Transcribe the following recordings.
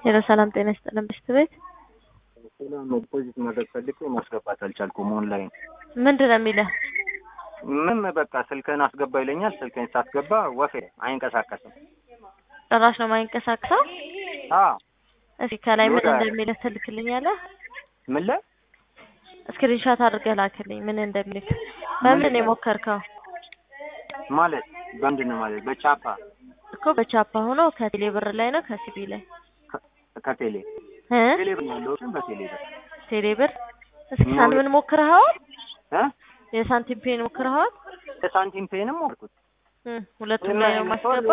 ሄሎ ሰላም ጤና ይስጥልን ብሽት ቤት ሰላም ዲፖዚት ማድረግ ፈልጌ ማስገባት አልቻልኩም። ኦንላይን ምንድን ነው የሚልህ? ምን በቃ ስልክህን አስገባ ይለኛል። ስልክህን ሳስገባ ወፌ አይንቀሳቀስም። ጭራሽ ነው የማይንቀሳቀሰው? አዎ እስኪ ከላይ ምን ሎዳ- እንደሚልህ ትልክልኛለህ? ምን ላይ ስክሪንሾት አድርገህ ላክልኝ ምን እንደሚልህ። በምን ነው የሞከርከው? ማለት በምንድን ነው ማለት በቻፓ እኮ በቻፓ ሆኖ ከቴሌ ብር ላይ ነው ከሲቢ ላይ ከ- ከቴሌ እ ቴሌ ብር ያለው ግን በቴሌ ብር ቴሌ ብር እስኪ ኖ- ሳንቲምን ሞክረኸዋል? እ የሳንቲም ፔን ሞክረኸዋል? የሳንቲም ፔንም ወርኩት እ ሁለቱም ላይ ነው ማስገባ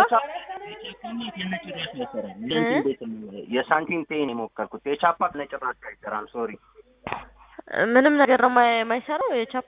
የሳንቲም ፔን የሞከርኩት የቻፓ ነጭራሽ አይሰራም። ሶሪ ምንም ነገር ነው የማይ- የማይሰራው የቻፓ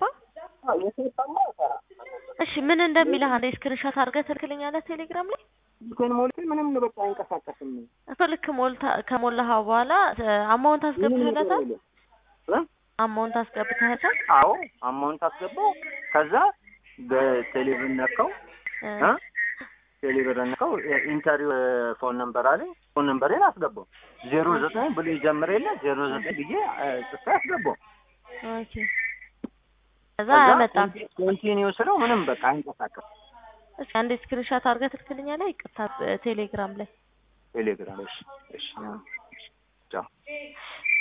እሺ ምን እንደሚልህ አንዴ ስክሪንሾት አድርገህ ትልክልኛለህ ቴሌግራም ላይ ስልክህን ሞልቼ ምንም በቃ አይንቀሳቀስም። እኮ ልክ ሞልታ ከሞላኸው በኋላ አማውንት አስገብተህለታል እ? አማውንት አስገብተህለታል አዎ አማውንት አስገባው። ከዛ በቴሌብር ነካው እ እ? ቴሌብር ነካው ኢንተሪው ፎን ነምበር አለኝ። ፎን ነምበሬን አስገባው ዜሮ ዘጠኝ ብሎ ይጀምር የለ ዜሮ ዘጠኝ ብዬ እ፣ ጽፌ አስገባው። ኦኬ ከዛ ከዛ አያመጣም ኮንቲኒው ስለው ምንም በቃ አይንቀሳቀስም። እስኪ አንዴ ስክሪንሾት አድርገህ ትልክልኛለህ ይቅርታ ቴሌግራም ላይ ቴሌግራም እሺ፣ እሺ፣ ቻው